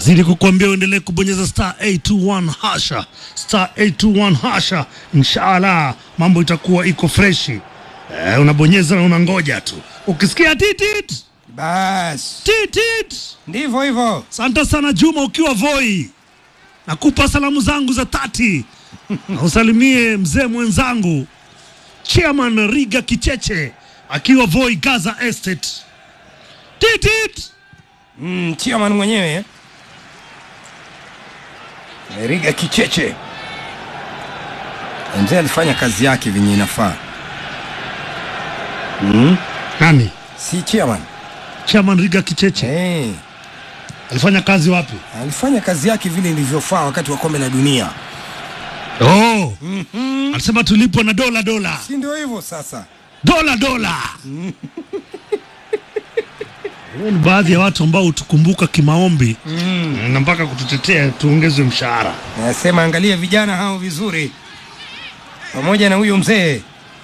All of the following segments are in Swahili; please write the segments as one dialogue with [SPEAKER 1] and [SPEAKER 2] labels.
[SPEAKER 1] Nazidi kukuambia uendelee kubonyeza star 821 hasha star 821 hasha, inshallah mambo itakuwa iko freshi. Eh, unabonyeza na unangoja tu, ukisikia titit
[SPEAKER 2] Bas,
[SPEAKER 1] titit.
[SPEAKER 2] ndivyo hivyo.
[SPEAKER 1] Asante sana Juma, ukiwa Voi, nakupa salamu zangu za tati na usalimie mzee mwenzangu chairman Riga Kicheche akiwa Voi Gaza Estate. Titit.
[SPEAKER 2] Mm, chairman mwenyewe eh? Riga Kicheche mzee alifanya kazi yake venye inafaa,
[SPEAKER 1] Nani?
[SPEAKER 2] si chairman
[SPEAKER 1] Chairman Riga Kicheche
[SPEAKER 2] hey.
[SPEAKER 1] alifanya kazi wapi?
[SPEAKER 2] Alifanya kazi yake vile ilivyofaa wakati wa kombe la dunia,
[SPEAKER 1] Oh. Alisema tulipwe na dola dola
[SPEAKER 2] si ndio hivyo sasa?
[SPEAKER 1] dola dola. Huo ni baadhi ya watu ambao hutukumbuka kimaombi na mpaka kututetea tuongezwe mshahara.
[SPEAKER 2] Nasema angalia vijana hao vizuri, pamoja na huyo mzee,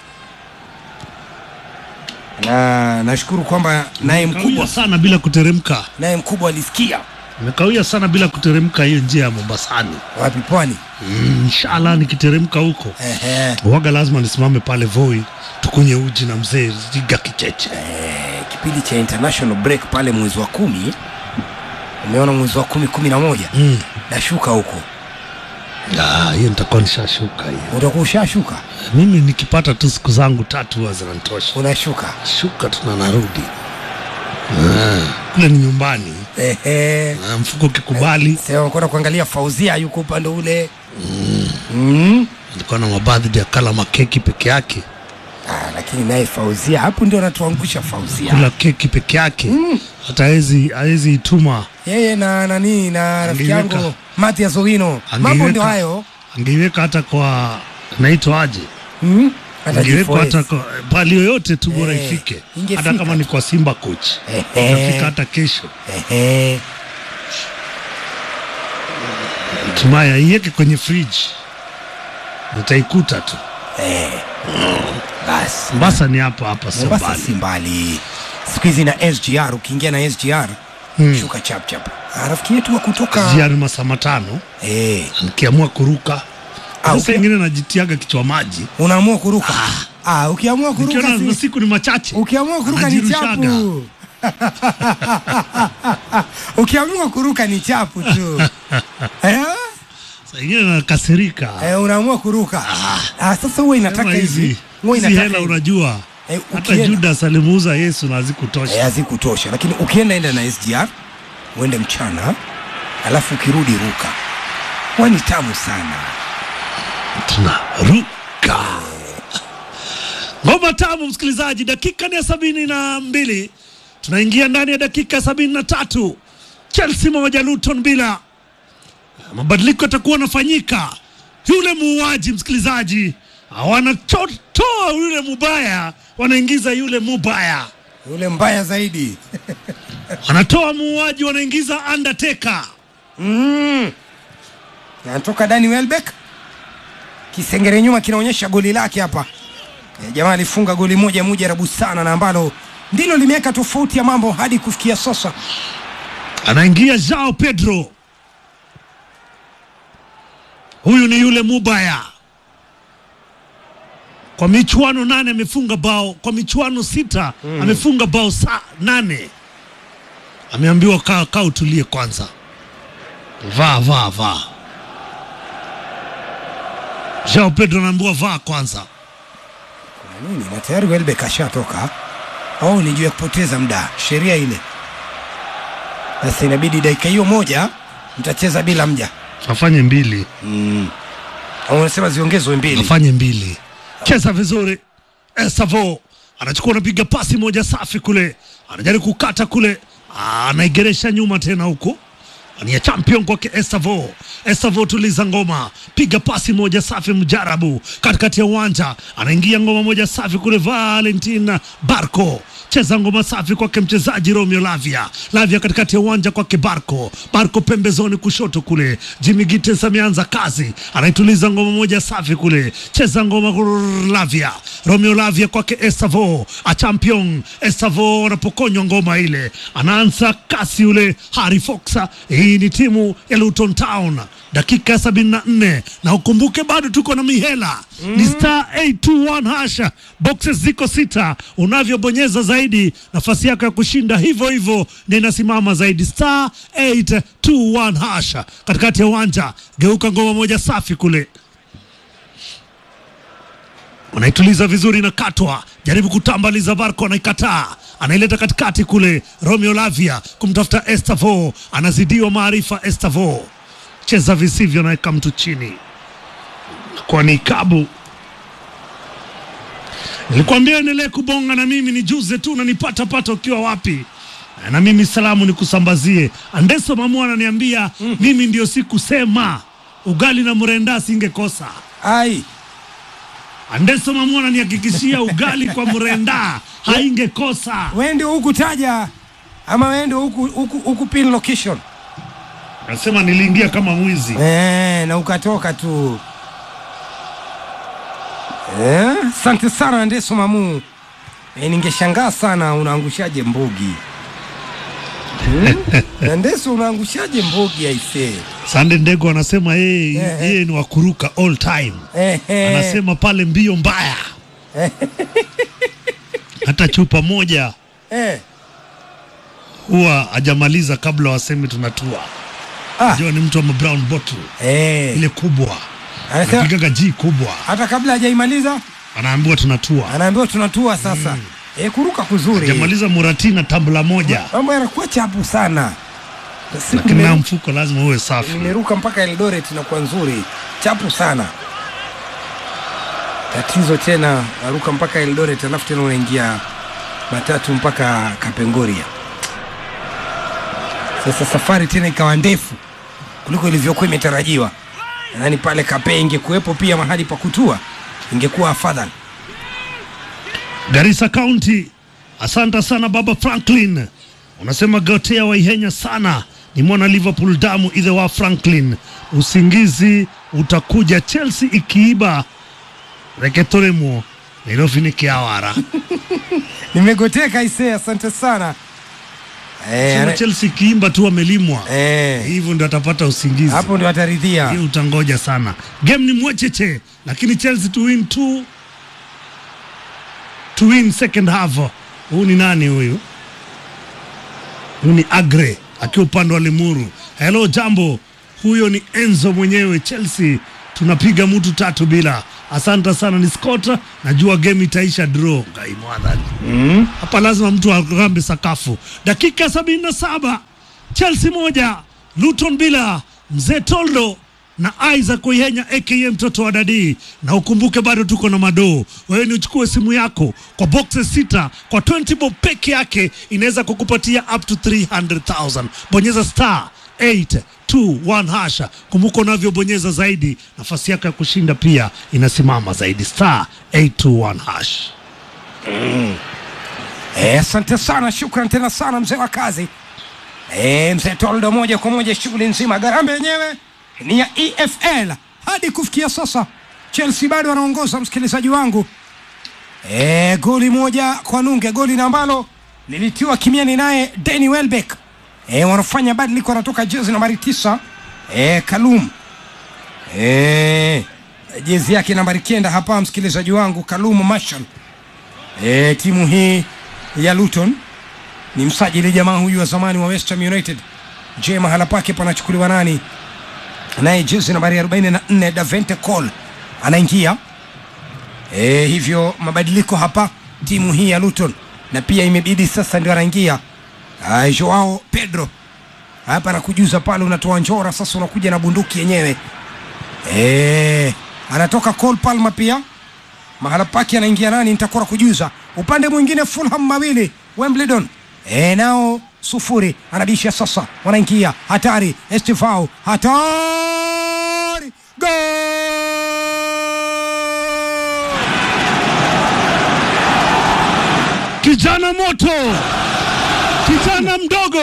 [SPEAKER 2] na nashukuru kwamba naye
[SPEAKER 1] Kawia
[SPEAKER 2] mkubwa
[SPEAKER 1] sana bila kuteremka,
[SPEAKER 2] naye mkubwa alisikia
[SPEAKER 1] imekawia sana bila kuteremka hiyo njia ya Mombasani.
[SPEAKER 2] wapi pwani.
[SPEAKER 1] Mm, inshallah nikiteremka huko
[SPEAKER 2] Ehe.
[SPEAKER 1] waga lazima nisimame pale Voi tukunye uji na mzee Riga Kicheche.
[SPEAKER 2] Eh, kipindi cha international break pale mwezi wa kumi umeona mwezi wa kumi kumi na moja
[SPEAKER 1] Mm.
[SPEAKER 2] nashuka huko
[SPEAKER 1] Ah, hiyo nitakuwa nishashuka hiyo.
[SPEAKER 2] utakuwa ushashuka
[SPEAKER 1] Mimi nikipata tu siku zangu tatu huwa zinanitosha.
[SPEAKER 2] unashuka
[SPEAKER 1] shuka tuna narudi Ah, kule ni nyumbani
[SPEAKER 2] Ehe.
[SPEAKER 1] Ah, mfuko ukikubali
[SPEAKER 2] sema kwenda kuangalia fauzia yuko upande ule mm.
[SPEAKER 1] alikuwa na mabadhi ya kala makeki peke yake
[SPEAKER 2] ah, lakini naye fauzia hapo ndio anatuangusha fauzia
[SPEAKER 1] kula keki peke yake hata hawezi hawezi ituma
[SPEAKER 2] yeye na nani na rafiki
[SPEAKER 1] Angeiweka.
[SPEAKER 2] yangu Matias Owino mambo
[SPEAKER 1] Angeiweka-
[SPEAKER 2] ndio hayo
[SPEAKER 1] angeiweka hata kwa naitwa aje
[SPEAKER 2] mm.
[SPEAKER 1] angeiwekwa hata
[SPEAKER 2] Atajifoes.
[SPEAKER 1] kwa pali yoyote tu bora
[SPEAKER 2] Eh,
[SPEAKER 1] ifike
[SPEAKER 2] ingefika
[SPEAKER 1] hata kama
[SPEAKER 2] tu.
[SPEAKER 1] ni kwa Simba coach
[SPEAKER 2] Ehe.
[SPEAKER 1] itafika hata kesho
[SPEAKER 2] Ehe.
[SPEAKER 1] hatimaye aiweke kwenye fridge nitaikuta tu
[SPEAKER 2] basi
[SPEAKER 1] Mombasa ni hapa hapa sio
[SPEAKER 2] Mombasa
[SPEAKER 1] mbali
[SPEAKER 2] si mbali siku hizi na SGR ukiingia na SGR shuka chap chap Ah, rafiki yetu wa kutoka
[SPEAKER 1] jiani masaa matano
[SPEAKER 2] eh,
[SPEAKER 1] nikiamua kuruka
[SPEAKER 2] Ah,
[SPEAKER 1] sasa
[SPEAKER 2] uki-
[SPEAKER 1] ingine najitiaga kichwa maji
[SPEAKER 2] unaamua kuruka ah, ukiamua kuruka
[SPEAKER 1] nikiona
[SPEAKER 2] si,
[SPEAKER 1] masiku ni machache
[SPEAKER 2] ukiamua kuruka ni
[SPEAKER 1] najirushaga.
[SPEAKER 2] chapu ukiamua kuruka ni chapu tu eh?
[SPEAKER 1] Saa ingine nakasirika
[SPEAKER 2] Eh, unaamua kuruka ah, sasa huwa inataka
[SPEAKER 1] Kama
[SPEAKER 2] hivi
[SPEAKER 1] hizi
[SPEAKER 2] huwa
[SPEAKER 1] hizi
[SPEAKER 2] inataka
[SPEAKER 1] hela
[SPEAKER 2] hivi.
[SPEAKER 1] unajua
[SPEAKER 2] Eh,
[SPEAKER 1] hata
[SPEAKER 2] ukienda-
[SPEAKER 1] Judas alimuuza Yesu na hazikutosha
[SPEAKER 2] Eh, hazikutosha lakini ukienda enda na SGR uende mchana alafu ukirudi ruka huwa ni tamu sana
[SPEAKER 1] tunaruka ngoma tamu msikilizaji dakika ni ya sabini na mbili tunaingia ndani ya dakika ya sabini na tatu chelsea moja luton bila mabadiliko yatakuwa yanafanyika yule muuaji msikilizaji wanatoa yule mubaya wanaingiza yule mubaya
[SPEAKER 2] yule mbaya zaidi
[SPEAKER 1] wanatoa muuaji wanaingiza undertaker
[SPEAKER 2] mm. anatoka Dani Welbeck kisengere nyuma kinaonyesha goli lake hapa e, jamaa alifunga goli moja mujarabu sana na ambalo ndilo limeweka tofauti ya mambo hadi kufikia sasa
[SPEAKER 1] anaingia Jao Pedro. Huyu ni yule mubaya. Kwa michuano nane amefunga bao, kwa michuano sita amefunga bao sa nane. Ameambiwa kaa kaa, utulie kwanza, vaa vaa vaa. Jao Pedro anaambiwa vaa kwanza.
[SPEAKER 2] Na nini na tayari Welbeck ashatoka au ni juu ya kupoteza muda sheria ile sasa inabidi dakika hiyo moja mtacheza bila mja
[SPEAKER 1] Afanye mbili,
[SPEAKER 2] au unasema ziongezwe mbili
[SPEAKER 1] afanye mbili. Cheza vizuri. Esavo anachukua anapiga pasi moja safi kule, anajaribu kukata kule, Ah, anaigeresha nyuma tena huko ni ya champion kwake Esavo. Esavo tuliza ngoma, piga pasi moja safi mjarabu katikati ya uwanja, anaingia ngoma moja safi kule. Valentina Barco cheza ngoma safi kwake mchezaji Romeo Lavia. Lavia katikati ya uwanja kwake Barco. Barco pembezoni kushoto kule. Jimmy Gittens ameanza kazi, anaituliza ngoma moja safi kule, cheza ngoma kur- Lavia. Romeo Lavia kwake Esavo, a champion Esavo anapokonywa ngoma ile, anaanza kasi yule Harry Fox. Hii Hii ni timu ya Luton Town, dakika ya sabini na nne na ukumbuke bado tuko na mihela ni star 821 hasha, boxes ziko sita. Unavyobonyeza zaidi, nafasi yako ya kushinda hivyo hivyo na inasimama zaidi, star 821 hasha. Katikati ya uwanja, geuka ngoma moja safi kule wanaituliza vizuri na katwa jaribu kutambaliza Barco anaikataa anaileta katikati kule Romeo Lavia kumtafuta Estavo anazidiwa maarifa Estavo cheza visivyo naweka mtu chini kwa ni kabu nilikwambia endelee kubonga na mimi nijuze tu nanipata pata ukiwa wapi na mimi salamu nikusambazie Andeso Mamua ananiambia mimi ndio sikusema ugali na mrenda singekosa
[SPEAKER 2] ai
[SPEAKER 1] Andeso Mamua ananihakikishia ugali kwa mrenda haingekosa.
[SPEAKER 2] wewe ndio huku taja ama wewe ndio huku huku huku pin location
[SPEAKER 1] Nasema niliingia kama mwizi.
[SPEAKER 2] eh, na ukatoka tu eh, asante sana Ndeso Mamu eh, ningeshangaa sana unaangushaje mbugi hmm? Ndeso unaangushaje mbugi aisee
[SPEAKER 1] Sande Ndego anasema yeye
[SPEAKER 2] Eh, eh.
[SPEAKER 1] yeye ni wakuruka all time.
[SPEAKER 2] eh, eh.
[SPEAKER 1] Anasema pale mbio mbaya. Hata chupa moja
[SPEAKER 2] eh.
[SPEAKER 1] huwa hajamaliza kabla waseme tunatua.
[SPEAKER 2] Ah,
[SPEAKER 1] Jua ni mtu wa brown bottle
[SPEAKER 2] eh.
[SPEAKER 1] ile kubwa.
[SPEAKER 2] Anasema
[SPEAKER 1] Anapigaga G kubwa.
[SPEAKER 2] hata kabla hajaimaliza
[SPEAKER 1] Anaambiwa tunatua.
[SPEAKER 2] anaambiwa tunatua sasa eh, kuruka kuzuri
[SPEAKER 1] Hajamaliza Muratina tambla moja.
[SPEAKER 2] mambo yanakuwa chapu sana Siku
[SPEAKER 1] Lakini na
[SPEAKER 2] nimeru-
[SPEAKER 1] mfuko lazima uwe safi.
[SPEAKER 2] nimeruka mpaka Eldoret inakuwa nzuri chapu sana tatizo tena naruka mpaka Eldoret alafu tena unaingia matatu mpaka Kapengoria sasa safari tena ikawa ndefu kuliko ilivyokuwa imetarajiwa nadhani pale Kape ingekuwepo pia mahali pa kutua ingekuwa afadhali
[SPEAKER 1] Garissa County, asante sana baba Franklin. Unasema Gotea waihenya sana, ni mwana Liverpool damu idhe wa Franklin. Usingizi utakuja Chelsea ikiiba reketoremo Nairobi ni kiawara
[SPEAKER 2] nimegoteka isee asante sana eh,
[SPEAKER 1] Sema
[SPEAKER 2] ana-
[SPEAKER 1] Chelsea ikiimba tu wamelimwa
[SPEAKER 2] eh,
[SPEAKER 1] hivyo ndio atapata usingizi.
[SPEAKER 2] hapo ndio ataridhia
[SPEAKER 1] Hiyo utangoja sana. Game ni mwecheche, lakini Chelsea to win two to win second half. Huyu ni nani huyu? Huyu ni Agre akiwa upande wa Limuru. Hello jambo, huyo ni Enzo mwenyewe. Chelsea tunapiga mtu tatu bila. Asante sana, ni Scott. Najua game itaisha draw. Ngai mwadhani hapa lazima mtu arambe sakafu. Dakika sabini na saba Chelsea moja Luton bila. Mzee Toldo na Isaac Oyenya aka mtoto wa Dadi, na ukumbuke bado tuko na madoo. Wewe ni uchukue simu yako kwa boxes sita kwa 20 bob peke yake inaweza kukupatia up to 300,000. Bonyeza star 821 hasha. Kumbuka unavyobonyeza zaidi, nafasi yako ya kushinda pia inasimama zaidi, star 821 hash.
[SPEAKER 2] Eh, asante sana, shukran tena sana mzee wa kazi eh, mzee Toldo, moja kwa moja shughuli nzima. Garambe yenyewe ni ya EFL hadi kufikia sasa, Chelsea bado wanaongoza msikilizaji wangu eh, goli moja kwa nunge, goli na ambalo lilitiwa kimiani naye Danny Welbeck. Eh, wanafanya badiliko, anatoka jezi nambari tisa eh, Kalum eh, jezi yake nambari kenda hapa, msikilizaji wangu, Kalum Marshall E, timu hii ya Luton ni msajili jamaa huyu wa zamani wa West Ham United. Je, mahala pake panachukuliwa nani? Naye jezi nambari 44 Davente Cole anaingia. E, hivyo mabadiliko hapa timu hii ya Luton, na pia imebidi sasa ndio anaingia Ah, Joao Pedro hapa nakujuza pale, unatoa njora sasa, unakuja na bunduki yenyewe. E, anatoka Cole Palmer pia mahala pake anaingia nani nitakora kujuza upande mwingine fulham mawili wembledon e, nao sufuri anabisha sasa wanaingia hatari estifau hatari Goal!
[SPEAKER 1] Kijana moto, kijana mdogo,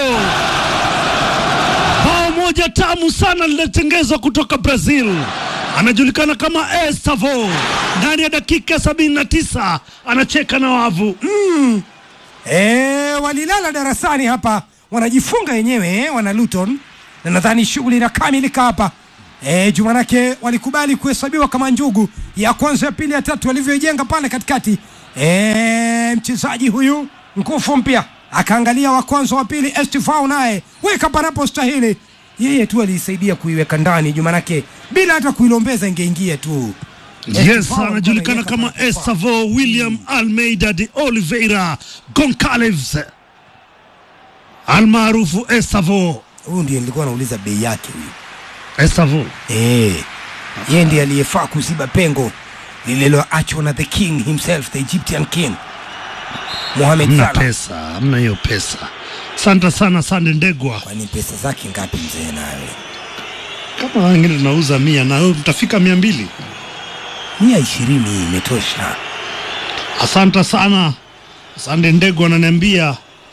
[SPEAKER 1] bao moja tamu sana linatengezwa kutoka Brazil. Anajulikana kama Estavo. Ndani ya dakika sabini na tisa anacheka na wavu
[SPEAKER 2] E, walilala darasani hapa wanajifunga wenyewe eh, wana Luton na nadhani shughuli inakamilika hapa e, jumanake walikubali kuhesabiwa kama njugu ya kwanza ya pili ya tatu walivyoijenga pale katikati e, mchezaji huyu nguvu mpya akaangalia wa kwanza wa pili estifau naye weka panapo stahili yeye tu aliisaidia kuiweka ndani jumanake bila hata kuilombeza ingeingia tu
[SPEAKER 1] Yes,
[SPEAKER 2] Estifao
[SPEAKER 1] anajulikana
[SPEAKER 2] alikuwa
[SPEAKER 1] kama
[SPEAKER 2] anaiweka
[SPEAKER 1] Estavo William Almeida de Oliveira Goncalves almaarufu Estavo.
[SPEAKER 2] huyu ndiye nilikuwa nauliza bei yake huyu
[SPEAKER 1] Estavo
[SPEAKER 2] Eh, yeye ndiye aliyefaa kuziba pengo lililoachwa na the king himself the egyptian king Mohamed
[SPEAKER 1] hamna
[SPEAKER 2] Salah.
[SPEAKER 1] pesa, hamna hiyo pesa. Asante sana Sande Ndegwa.
[SPEAKER 2] Kwani pesa zake ngapi mzee nawe?
[SPEAKER 1] Kama wengine tunauza mia na wewe mtafika mia mbili.
[SPEAKER 2] mia ishirini hii imetosha.
[SPEAKER 1] Asante sana Sande Ndegwa ananiambia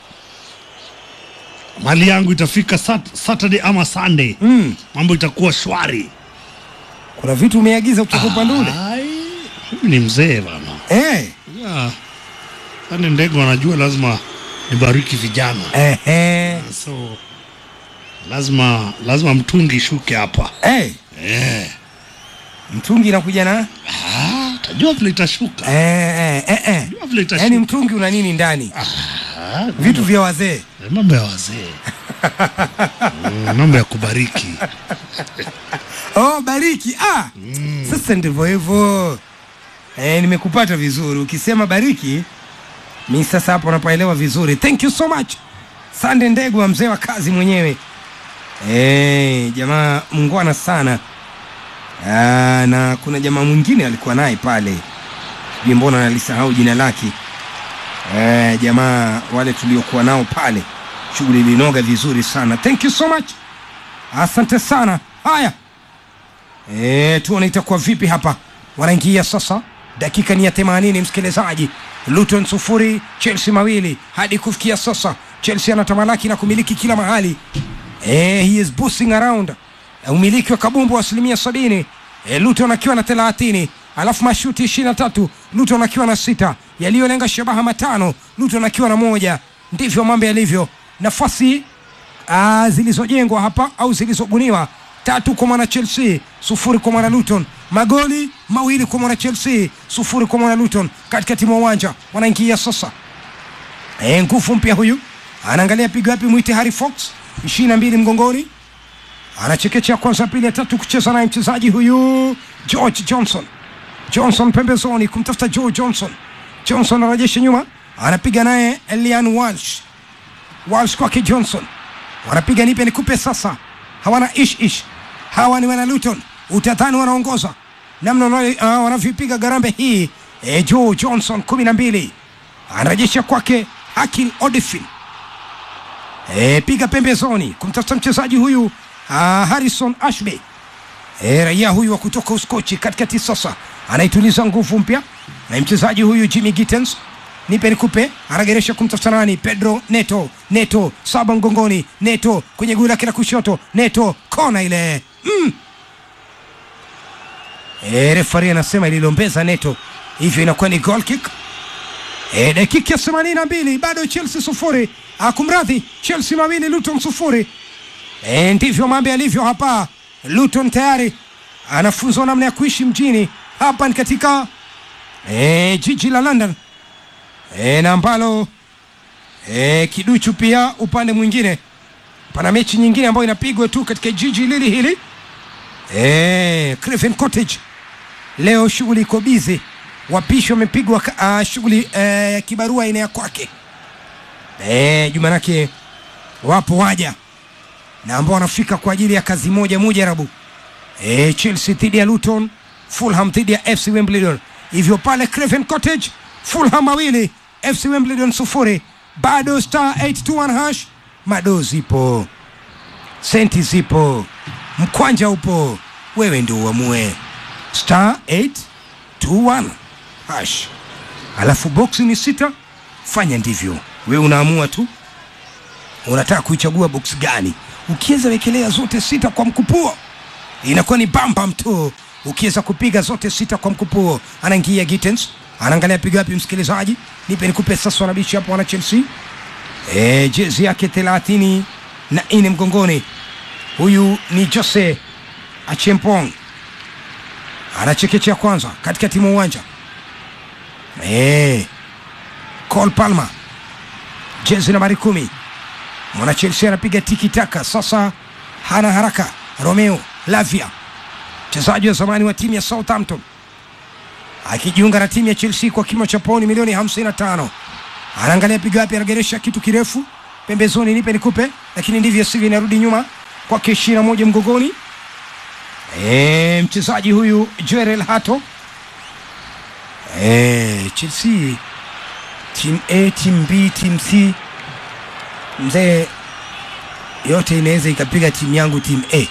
[SPEAKER 1] mali yangu itafika sat Saturday ama Sunday,
[SPEAKER 2] Mm,
[SPEAKER 1] mambo itakuwa shwari.
[SPEAKER 2] kuna vitu umeagiza kutoka upande ule
[SPEAKER 1] Ai, mimi ni mzee bana.
[SPEAKER 2] eh,
[SPEAKER 1] Yeah. Sande Ndegwa anajua lazima nibariki vijana,
[SPEAKER 2] eh, eh,
[SPEAKER 1] so lazima lazima mtungi shuke hapa
[SPEAKER 2] eh.
[SPEAKER 1] eh.
[SPEAKER 2] Mtungi inakuja na
[SPEAKER 1] Ah, tajua vile itashuka,
[SPEAKER 2] eh, eh, eh, eh.
[SPEAKER 1] tajua vile itashuka.
[SPEAKER 2] Yaani mtungi una nini ndani?
[SPEAKER 1] Ah,
[SPEAKER 2] Vitu vya wazee.
[SPEAKER 1] mambo ya wazee Mm, mambo ya kubariki
[SPEAKER 2] Oh, bariki. Ah, sasa ndivyo hivyo. Eh, nimekupata vizuri. Ukisema bariki, mi sasa hapo napaelewa vizuri. Thank you so much. Sande Ndegwa, mzee wa kazi mwenyewe. Eh, jamaa mungwana sana. Ah, na kuna jamaa mwingine alikuwa naye pale, sijui mbona nalisahau jina lake. Eh, jamaa wale tuliokuwa nao pale, shughuli ilinoga vizuri sana. Thank you so much, asante sana. Haya, Eh, tuone itakuwa vipi hapa. Wanaingia sasa, dakika ni ya 80 msikilizaji. Luton sufuri Chelsea mawili hadi kufikia sasa. Chelsea anatamalaki na kumiliki kila mahali. Eh, he is boosting around. Eh, Umiliki wa kabumbu wa asilimia sabini. Eh, Luton akiwa na 30 alafu mashuti 23 Luton akiwa na sita yaliyolenga shabaha matano Luton akiwa na moja. Ndivyo mambo yalivyo. Nafasi ah, zilizojengwa hapa au zilizobuniwa tatu kwa mwana Chelsea, sufuri kwa mwana Luton. Magoli mawili kwa mwana Chelsea, sufuri kwa mwana Luton. Katikati mwa uwanja wanaingia sasa. E, nguvu mpya huyu anaangalia pigo yapi, mwite Harry Fox, ishirini na mbili mgongoni, anachekecha kwanza, pili ya tatu kucheza naye mchezaji huyu George Johnson. Johnson pembezoni kumtafuta Joe Johnson. Johnson anarejesha nyuma, anapiga naye Elian Walsh. Walsh kwake Johnson, wanapiga nipe nikupe sasa, hawana ish ish, hawa ni wana Luton, utadhani wanaongoza namna wanavyo- ah, wanavyopiga garambe hii. E, Joe Johnson kumi na mbili anarejesha kwake Hakil Odifin. E, piga pembezoni kumtafuta mchezaji huyu ah, Harrison Ashby. E, raia huyu wa kutoka Uskochi katikati sasa anaituliza nguvu mpya na mchezaji huyu Jimmy Gittens nipe nikupe, anageresha kumtafuta nani? Pedro Neto. Neto saba mgongoni, Neto kwenye guu lake la kushoto, Neto kona ile mm. E, refari anasema ililombeza Neto, hivyo inakuwa ni goal kick. E, dakika ya themanini na mbili bado Chelsea sufuri, akumradhi Chelsea mawili Luton sufuri. E, ndivyo mambo yalivyo hapa. Luton tayari anafunzwa namna ya kuishi mjini hapa, ni katika e, jiji la London e, na ambalo e, kiduchu pia upande mwingine pana mechi nyingine ambayo inapigwa tu katika jiji lili hili e, Craven Cottage. Leo shughuli iko bizi, wapishi wamepigwa uh, shughuli eh, ya kibarua aina ya kwake e, jumanake wapo waja na ambao wanafika kwa ajili ya kazi moja mujarabu e, Chelsea dhidi ya Luton, Fulham dhidi ya FC Wimbledon. Hivyo pale Craven Cottage, Fulham mawili FC Wimbledon sufuri. Bado star 821 hash, mado zipo, senti zipo, mkwanja upo, wewe ndio uamue. Star 821 hash, alafu boksi ni sita. Fanya ndivyo, wewe unaamua tu unataka kuichagua box gani. Ukiweza wekelea zote sita kwa mkupuo, inakuwa ni bambam tu. Ukiweza kupiga zote sita kwa mkupuo, anaingia Gittens, anaangalia piga wapi, msikilizaji, nipe nikupe sasa. Wanabishi hapo wana Chelsea, e, jezi yake thelathini na nne mgongoni, huyu ni Jose Achempong anachekechea kwanza katikati mwa uwanja Eh, Cole Palmer jezi nambari kumi mwana Chelsea anapiga tiki taka sasa, hana haraka. Romeo Lavia mchezaji wa zamani wa timu ya Southampton akijiunga na timu ya Chelsea kwa kimo cha pauni milioni 55. Anaangalia pigo wapi, anageresha kitu kirefu pembezoni, nipe nikupe, lakini ndivyo sivyo, inarudi nyuma kwake ishirini na moja mgongoni. E, mchezaji huyu Joel Hato e, Chelsea team A, team B, team C, mzee, yote inaweza ikapiga timu yangu timu A.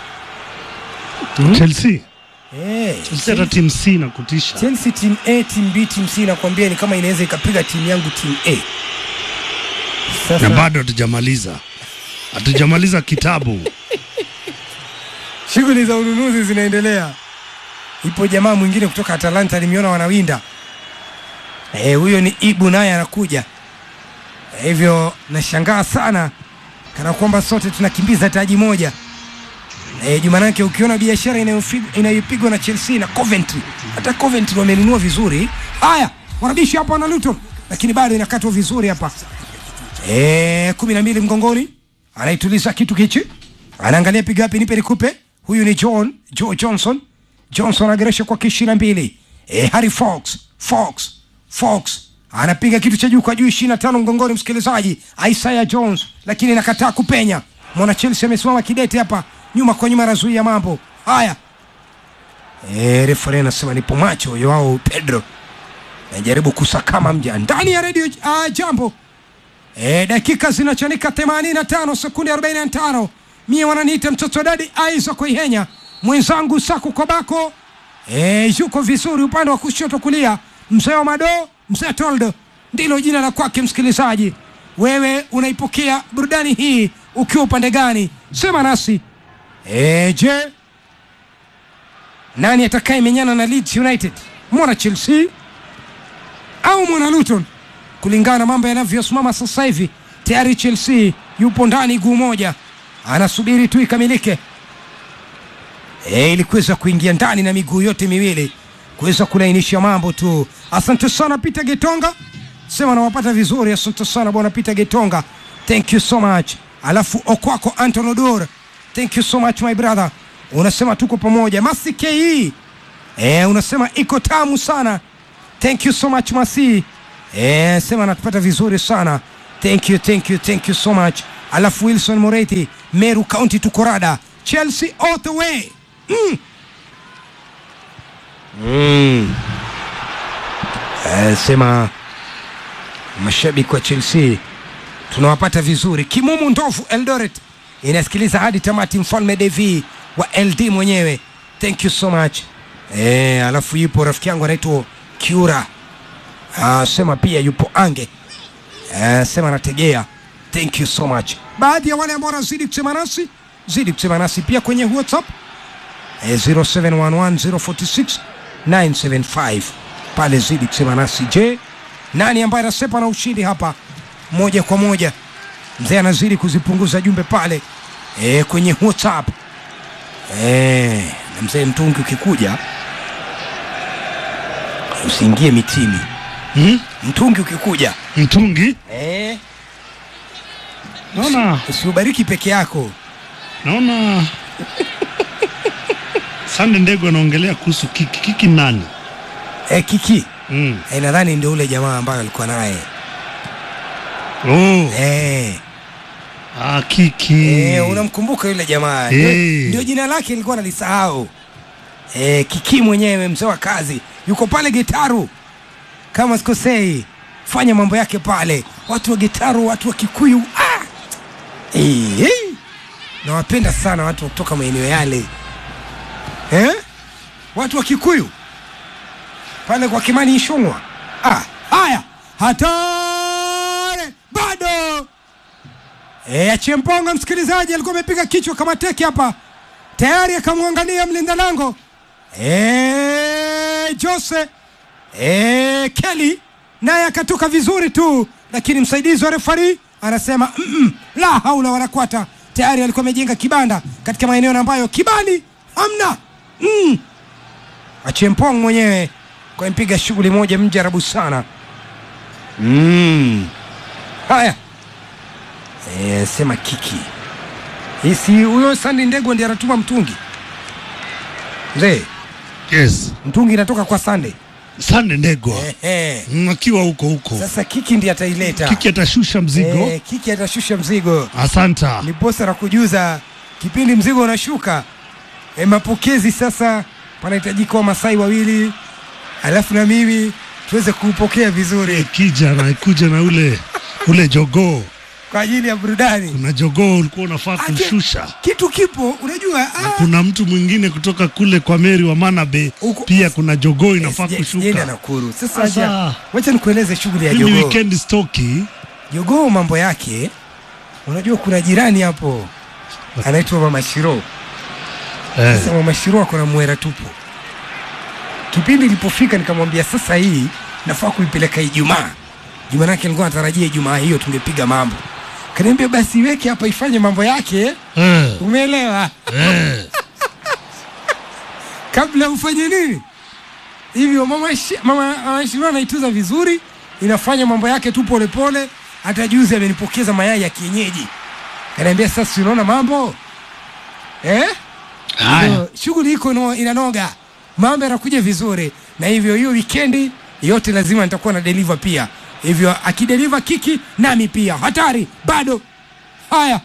[SPEAKER 1] Chelsea
[SPEAKER 2] Eh,
[SPEAKER 1] Chelsea hata timu C na kutisha.
[SPEAKER 2] Chelsea team A, team B, team C nakwambia ni kama inaweza ikapiga timu yangu team A.
[SPEAKER 1] Na
[SPEAKER 2] Sasa
[SPEAKER 1] bado hatujamaliza, hatujamaliza kitabu.
[SPEAKER 2] shughuli za ununuzi zinaendelea. Ipo jamaa mwingine kutoka Atalanta nimeona wanawinda. Eh, huyo ni Ibu naye anakuja. Eh, hivyo nashangaa sana kana kwamba sote tunakimbiza taji moja. Eh, Jumanake ukiona biashara inayofi- inayopigwa na Chelsea na Coventry, hata Coventry wamenunua vizuri. Haya, wanabishi hapa na Luton, lakini bado inakatwa vizuri hapa. Eh, kumi na mbili mgongoni, anaituliza kitu kichi, anaangalia piga wapi, nipe nikupe. Huyu ni John Joe Johnson. Johnson anageresha kwa ishirini na mbili. Eh, Harry Fox Fox Fox anapiga kitu cha juu kwa juu, ishirini na tano mgongoni, msikilizaji. Isaiah Jones lakini nakataa kupenya. Mwana Chelsea amesimama kidete hapa, nyuma kwa nyuma, anazuia mambo haya. Eh, refere anasema nipo macho Joao Pedro najaribu kusakama mja ndani ya redio uh, jambo E, dakika zinachanika 85 sekunde 45. Mie wananiita mtoto dadi Aiza Kuihenya, mwenzangu Saku Kobako e, yuko vizuri upande wa kushoto kulia, mzee wa Mado, mzee Toldo ndilo jina la kwake. Msikilizaji, wewe unaipokea burudani hii ukiwa upande gani? Sema nasi e, je, nani atakaye menyana na Leeds United, mwana Chelsea au mwana Luton? kulingana na mambo yanavyosimama sasa hivi, tayari Chelsea yupo ndani guu moja, anasubiri tu ikamilike e, ili kuweza kuingia ndani na miguu yote miwili kuweza kulainisha mambo tu. Asante sana Peter Getonga, sema nawapata vizuri. Asante sana bwana Peter Getonga, thank you so much. Alafu Okwako Anton Odor, thank you so much my brother, unasema tuko pamoja. Masi ke e, unasema iko tamu sana, thank you so much Masi. Eh, sema anatupata vizuri sana. Thank you, thank you, thank you so much. Alafu Wilson Moreti, Meru County tukorada. Chelsea all the way. Mm. Mm. Eh, sema mashabiki wa Chelsea tunawapata vizuri. Kimumu Ndovu Eldoret inasikiliza hadi tamati. Mfalme Devi wa LD mwenyewe, thank you so much. Eh, alafu yupo rafiki yangu anaitwa Kiura Ah, sema pia yupo Ange eh, sema anategea. Thank you so much. Baadhi ya wale ambao wanazidi kusema nasi, zidi kusema nasi pia kwenye WhatsApp eh, 0711046975 pale, zidi kusema nasi. Je, nani ambaye anasepa na ushindi hapa moja kwa moja? Mzee anazidi kuzipunguza jumbe pale eh, kwenye WhatsApp eh, na mzee mtungi ukikuja usiingie mitini
[SPEAKER 1] Hmm?
[SPEAKER 2] mtungi ukikuja
[SPEAKER 1] Mtungi
[SPEAKER 2] eh,
[SPEAKER 1] naona
[SPEAKER 2] usiubariki peke yako.
[SPEAKER 1] naona Sande Ndego anaongelea kuhusu kiki. Kiki nani?
[SPEAKER 2] Eh, kiki
[SPEAKER 1] Mm.
[SPEAKER 2] eh, nadhani ndio ule jamaa ambaye alikuwa naye
[SPEAKER 1] Oh,
[SPEAKER 2] eh,
[SPEAKER 1] ah, Kiki.
[SPEAKER 2] eh, unamkumbuka yule jamaa ndio,
[SPEAKER 1] Eh.
[SPEAKER 2] ndio jina lake nilikuwa nalisahau eh, kiki mwenyewe mzee wa kazi yuko pale Gitaru kama sikosei, fanya mambo yake pale. Watu wa Gitaru, watu wa Kikuyu ah! eh, eh. nawapenda sana watu wa kutoka maeneo yale eh? watu wa Kikuyu pale kwa Kimani Ishungwa. Ah, haya hatari bado e, Chemponga msikilizaji alikuwa amepiga kichwa kama teke hapa tayari, akamwangalia mlinda lango e, Jose e, Kelly naye akatoka vizuri tu, lakini msaidizi wa refari anasema mm -mm, la haula wala quwata tayari alikuwa amejenga kibanda katika maeneo ambayo kibali hamna mm. achempong mwenyewe kwa mpiga shughuli moja mjarabu sana mm. haya e, sema kiki hisi huyo sandi ndego ndi anatuma mtungi mzee
[SPEAKER 1] yes
[SPEAKER 2] mtungi inatoka kwa sande
[SPEAKER 1] sande ndegwa
[SPEAKER 2] Ehe.
[SPEAKER 1] Mm, akiwa huko huko
[SPEAKER 2] sasa kiki ndi ataileta
[SPEAKER 1] kiki atashusha mzigo
[SPEAKER 2] Eh, kiki atashusha mzigo
[SPEAKER 1] asanta
[SPEAKER 2] ni posa la kujuza kipindi mzigo unashuka e, mapokezi sasa panahitajika wamasai wawili alafu na mimi tuweze kuupokea vizuri
[SPEAKER 1] kija na kuja na ule ule jogoo
[SPEAKER 2] kwa ajili ya burudani
[SPEAKER 1] kuna jogoo ulikuwa unafaa
[SPEAKER 2] Ake-
[SPEAKER 1] kumshusha
[SPEAKER 2] kitu kipo unajua
[SPEAKER 1] na
[SPEAKER 2] ah,
[SPEAKER 1] kuna mtu mwingine kutoka kule kwa meri wa manabe
[SPEAKER 2] Huko-
[SPEAKER 1] pia kuna jogoo inafaa
[SPEAKER 2] sija- sijaenda
[SPEAKER 1] kushuka
[SPEAKER 2] Nakuru. Sasa
[SPEAKER 1] Sasa-
[SPEAKER 2] acha- wacha nikueleze shughuli ya
[SPEAKER 1] hii ni
[SPEAKER 2] jogoo.
[SPEAKER 1] weekend stoki
[SPEAKER 2] Jogoo mambo yake, unajua kuna jirani hapo anaitwa Mama Shiro.
[SPEAKER 1] eh,
[SPEAKER 2] Sasa Mama Shiro ako na mwera tupu. Kipindi ilipofika nikamwambia sasa hii nafaa kuipeleka Ijumaa. Juma nake alikuwa anatarajia Ijumaa hiyo tungepiga mambo. Kaniambia basi iweke hapa ifanye mambo yake,
[SPEAKER 1] eh,
[SPEAKER 2] umeelewa?
[SPEAKER 1] eh.
[SPEAKER 2] kabla ufanye nini hivyo mama, Shi- mama, mama Shiro anaituza vizuri inafanya mambo yake tu polepole hata juzi amenipokeza mayai ya kienyeji kanaambia sasa si unaona mambo eh?
[SPEAKER 1] Haya.
[SPEAKER 2] Ndio, shughuli iko no, inanoga mambo yanakuja vizuri na hivyo hiyo wikendi yote lazima nitakuwa na deliver pia hivyo akideliver kiki nami pia hatari bado haya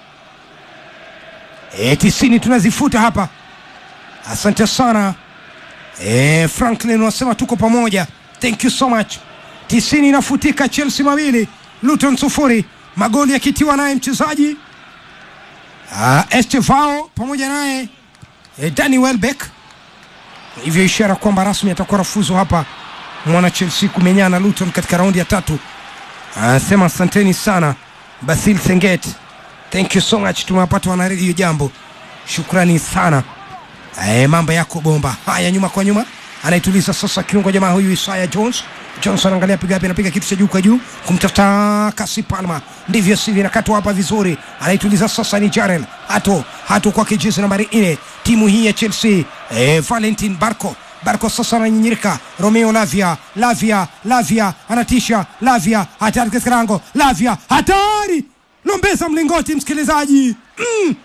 [SPEAKER 2] e, tisini tunazifuta hapa asante sana e, franklin wasema tuko pamoja thank you so much tisini inafutika chelsea mawili luton sufuri magoli yakitiwa naye mchezaji uh, estevao pamoja naye e, dani welbeck hivyo ishara kwamba rasmi atakuwa rafuzu hapa mwana chelsea kumenyana na luton katika raundi ya tatu anasema asanteni sana basil senget thank you so much tumewapata wanaredio jambo shukrani sana e, mambo yako bomba haya nyuma kwa nyuma anaituliza sasa kiungo jamaa huyu isaya jones jones anaangalia piga wapi anapiga kitu cha juu kwa juu kumtafuta kasi palma ndivyo sivyo inakatwa hapa vizuri anaituliza sasa ni jarel hato hato kwake jezi nambari nne timu hii ya chelsea e, valentin barco barco sasa ananyinyirika romeo lavia lavia lavia anatisha lavia hatari katika lango lavia hatari lombeza mlingoti msikilizaji mm.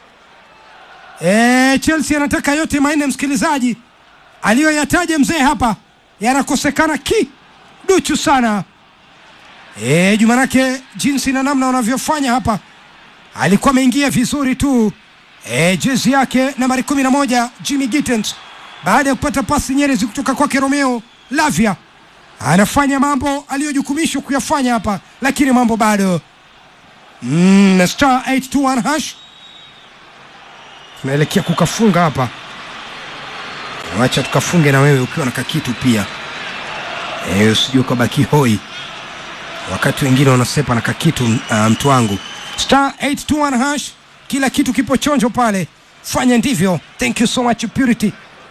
[SPEAKER 2] E, Chelsea anataka yote manne msikilizaji, aliyoyataja mzee hapa yanakosekana kiduchu sana. E, Jumanake jinsi na namna wanavyofanya hapa, alikuwa ameingia vizuri tu e, jezi yake nambari kumi na moja Jimmy Gittens baada ya kupata pasi nyerezi kutoka kwake Romeo Lavia, anafanya mambo aliyojukumishwa kuyafanya hapa, lakini mambo bado mm, na star 821 hash tunaelekea kukafunga hapa wacha tukafunge na wewe ukiwa na kakitu pia e, usijue ukabaki hoi wakati wengine wanasepa na kakitu uh, mtu wangu star 821 hash kila kitu kipo chonjo pale fanya ndivyo thank you so much purity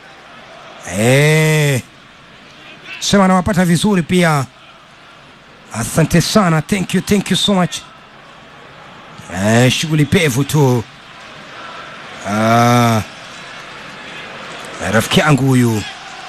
[SPEAKER 2] e, sema nawapata vizuri pia asante sana thank you thank you so much e, shughuli pevu tu Ah, rafiki yangu huyu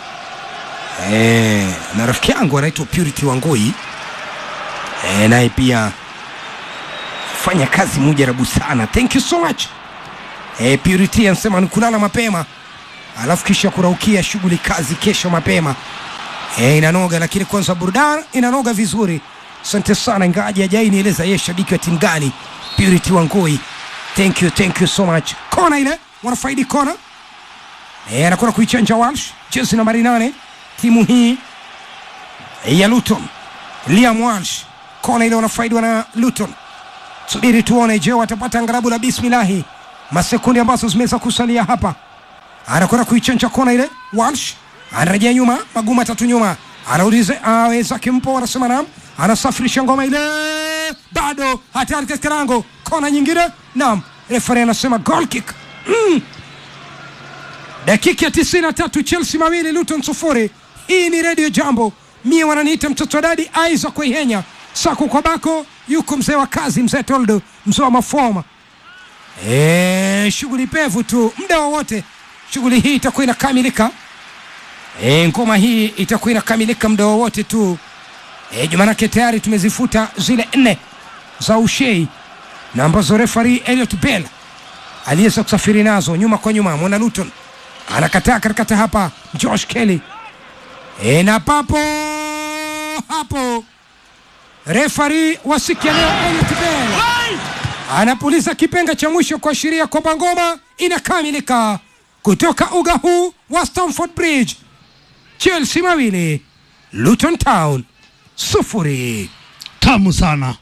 [SPEAKER 2] eh, na rafiki yangu anaitwa Purity Wangui eh, naye pia fanya kazi mujarabu sana. Thank you so much eh, Purity anasema ni kulala mapema alafu kisha kuraukia shughuli kazi kesho mapema eh, inanoga, lakini kwanza burudani inanoga vizuri. Asante sana, ingawaje hajai nieleza yeye shabiki wa timu gani. Purity Wangui thank you thank you so much kona ile wanafaidi kona e, anakwenda kuichanja walsh jezi nambari nane timu hii ya luton liam walsh kona ile wanafaidiwa na luton subiri tuone je watapata angarabu la bismillahi masekundi ambazo zimeweza kusalia hapa anakwenda kuichanja kona ile walsh anarejea nyuma maguma matatu nyuma anauliza aweza kimpo anasema nam anasafirisha ngoma ile bado hatari katika lango kona nyingine nam refari anasema goal kick mm. dakika ya tisini na tatu chelsea mawili luton sufuri hii ni redio jambo mie wananiita mtoto wa dadi aiza kuihenya sako kwa bako yuko mzee wa kazi mzee toldo mzee wa mafoma E, shughuli pevu tu, muda wowote shughuli hii itakuwa inakamilika. E, ngoma hii itakuwa inakamilika muda wowote tu. E, jumanake tayari tumezifuta zile nne za ushei na ambazo refari Elliot Bell aliweza kusafiri nazo nyuma kwa nyuma. Mwana Luton anakataa katikata hapa, Josh Kelly e, na papo hapo refari wa siku ya leo Elliot Bell anapuliza kipenga cha mwisho kuashiria kwamba ngoma inakamilika kutoka uga huu wa Stamford Bridge. Chelsea mawili Luton Town sufuri,
[SPEAKER 1] tamu sana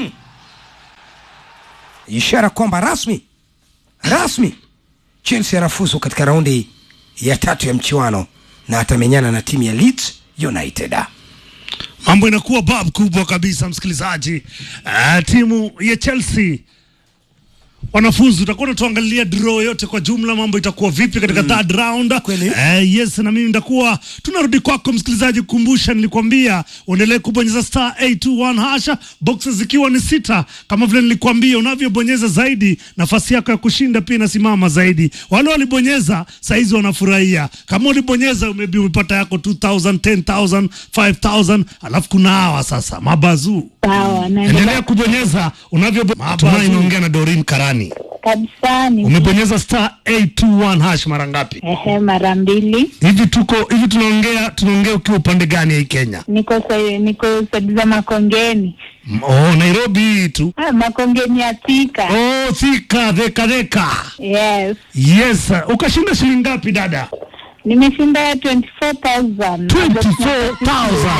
[SPEAKER 2] ishara kwamba rasmi rasmi Chelsea anafuzu katika raundi ya tatu ya mchiwano na atamenyana na timu ya Leeds United.
[SPEAKER 1] mambo inakuwa bab kubwa kabisa msikilizaji uh, timu ya chelsea wanafuzu utakuwa unatuangalia draw yote kwa jumla mambo itakuwa vipi katika third round
[SPEAKER 2] Kweli.
[SPEAKER 1] eh, yes na mimi nitakuwa tunarudi kwako msikilizaji kukumbusha nilikwambia uendelee kubonyeza star 821 hasha boxes zikiwa ni sita kama vile nilikwambia unavyobonyeza zaidi nafasi yako ya kushinda pia inasimama zaidi wale walibonyeza saizi wanafurahia kama ulibonyeza maybe umepata yako 2000 10000 5000 alafu kuna hawa sasa mabazuu
[SPEAKER 3] Sawa, naendelea
[SPEAKER 1] endelea kubonyeza unavyo Tumai inaongea na Dorin Karani
[SPEAKER 3] kabisa. Ni
[SPEAKER 1] umebonyeza star 821 hash mara ngapi
[SPEAKER 3] ehe, mara mbili.
[SPEAKER 1] hivi tuko hivi tunaongea tunaongea ukiwa upande gani ya hii Kenya
[SPEAKER 3] Niko sa- niko sadi za Makongeni.
[SPEAKER 1] M- oh Nairobi hii tu
[SPEAKER 3] Ah, Makongeni ya Thika.
[SPEAKER 1] oh Thika theka theka
[SPEAKER 3] Yes,
[SPEAKER 1] yes ukashinda shilingi ngapi dada
[SPEAKER 3] nimeshinda 24,000.
[SPEAKER 1] 24,000.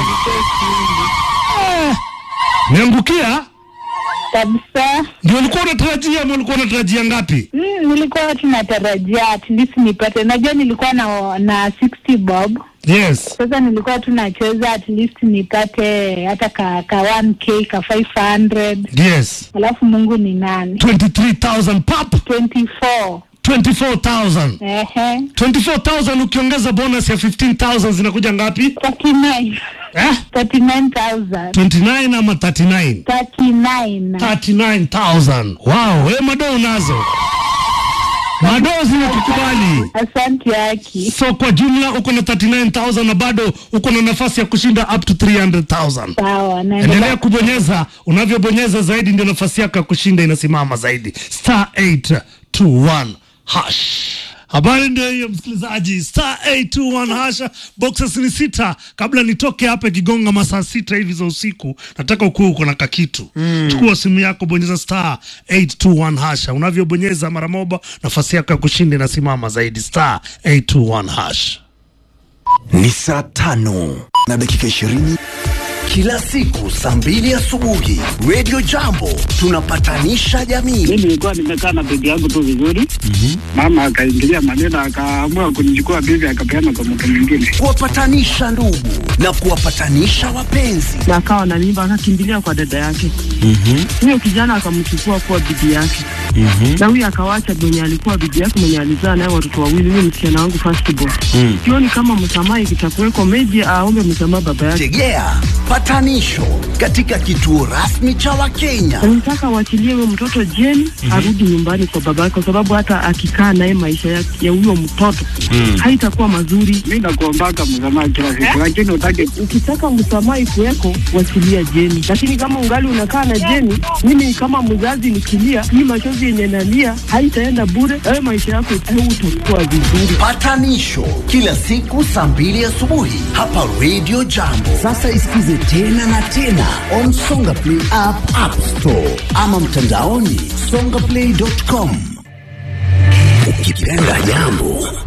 [SPEAKER 1] niangukia
[SPEAKER 3] kabisa.
[SPEAKER 1] ndio ulikuwa unatarajia ama ulikuwa unatarajia ngapi
[SPEAKER 3] Mm, nilikuwa tunatarajia at least nipate. Najua nilikuwa na na 60 bob.
[SPEAKER 1] yes
[SPEAKER 3] Sasa nilikuwa tunacheza at least nipate hata ka, ka 1k ka 500.
[SPEAKER 1] yes
[SPEAKER 3] Alafu Mungu ni nani?
[SPEAKER 1] 23000 pap
[SPEAKER 3] 24.
[SPEAKER 1] 24000
[SPEAKER 3] Ehe.
[SPEAKER 1] 24000 ukiongeza bonus ya 15000 zinakuja ngapi
[SPEAKER 3] 39.
[SPEAKER 1] eh
[SPEAKER 3] 39,000.
[SPEAKER 1] 29 ama 39
[SPEAKER 3] 39.
[SPEAKER 1] 39000 wow we mado unazo mado zimekukubali
[SPEAKER 3] Asante yaki.
[SPEAKER 1] so kwa jumla uko na 39000 na bado uko na nafasi ya kushinda up to 300000
[SPEAKER 3] Sawa,
[SPEAKER 1] endelea
[SPEAKER 3] naendelea.
[SPEAKER 1] kubonyeza unavyobonyeza zaidi ndio nafasi yako ya kushinda inasimama zaidi star 821 hash habari ndio hiyo msikilizaji star 821 hasha boxes ni sita kabla nitoke hapa ikigonga masaa sita hivi za usiku nataka ukuwa uko na kakitu mm. chukua simu yako bonyeza star 821 hasha unavyobonyeza mara moja nafasi yako ya kushinda inasimama zaidi star 821 hash
[SPEAKER 4] ni saa tano na dakika ishirini kila siku saa mbili asubuhi redio jambo tunapatanisha jamii
[SPEAKER 5] mi nilikuwa nimekaa na bibi yangu tu vizuri mama akaingilia maneno akaamua kunichukua bibi akapeana kwa mtu mwingine
[SPEAKER 4] kuwapatanisha ndugu na kuwapatanisha wapenzi
[SPEAKER 6] na akawa na mimba akakimbilia kwa dada yake huyo kijana akamchukua kuwa bibi yake na huyo akawacha mwenye alikuwa bibi yake mwenye alizaa naye watoto wawili huyo msichana wangu firstborn sioni kama msamaha ikitakuweko meji aombe msamaha baba yake
[SPEAKER 4] tegea patanisho katika kituo rasmi cha wakenya
[SPEAKER 6] nataka waachilie huyo mtoto jeni arudi nyumbani kwa baba yake kwa sababu hata akikaa naye maisha ya ya huyo mtoto haitakuwa mazuri
[SPEAKER 5] mi nakuombaka msamaha kila siku lakini utake
[SPEAKER 6] ukitaka msamaha ikuweko wachilia Jeni, lakini kama ungali unakaa na Jeni, mimi kama mzazi nikilia, hii machozi yenye nalia haitaenda bure. Wewe maisha yako utakuwa vizuri.
[SPEAKER 4] patanisho kila siku saa mbili asubuhi hapa redio jambo sasa isikize tena na tena on songa play app, app store ama mtandaoni songaplay.com ukipenda jambo